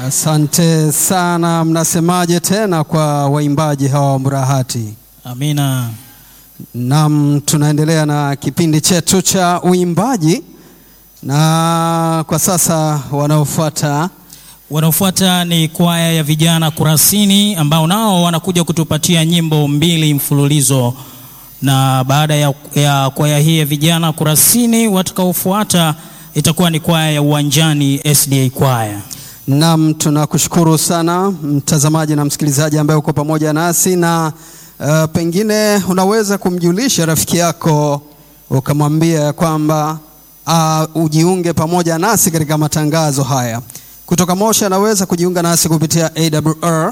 Asante sana. Mnasemaje tena kwa waimbaji hawa wa Mburahati? Amina. Naam, tunaendelea na kipindi chetu cha uimbaji, na kwa sasa wanaofuata Wanaofuata ni kwaya ya vijana Kurasini ambao nao wanakuja kutupatia nyimbo mbili mfululizo, na baada ya, ya kwaya hii ya vijana Kurasini, watakaofuata itakuwa ni kwaya ya Uwanjani SDA kwaya. Naam, tunakushukuru sana mtazamaji na msikilizaji ambaye uko pamoja nasi na uh, pengine unaweza kumjulisha rafiki yako ukamwambia ya kwamba uh, ujiunge pamoja nasi katika matangazo haya kutoka Moshi. Anaweza kujiunga nasi kupitia AWR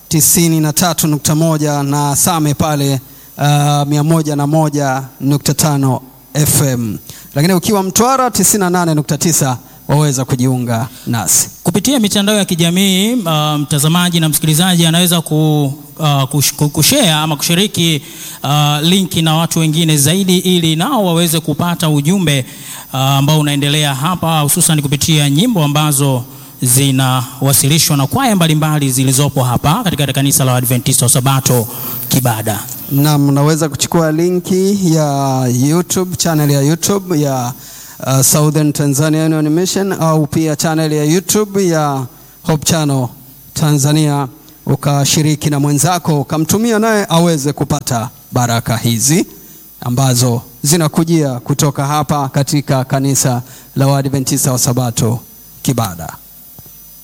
93.1 na Same pale uh, 101.5 FM, lakini ukiwa Mtwara 98.9 waweza kujiunga nasi kupitia mitandao ya kijamii. Uh, mtazamaji na msikilizaji anaweza ku, uh, kush, kushare ama kushiriki uh, linki na watu wengine zaidi, ili nao waweze kupata ujumbe uh, ambao unaendelea hapa, hususan kupitia nyimbo ambazo zinawasilishwa na kwaya mbalimbali zilizopo hapa katika kanisa la Adventista wa Sabato Kibada. Naam, unaweza kuchukua linki ya YouTube, channel ya YouTube ya uh, Southern Tanzania Union Mission au pia channel ya YouTube ya Hope Channel Tanzania, ukashiriki na mwenzako ukamtumia naye aweze kupata baraka hizi ambazo zinakujia kutoka hapa katika kanisa la Waadventista wa Sabato Kibada.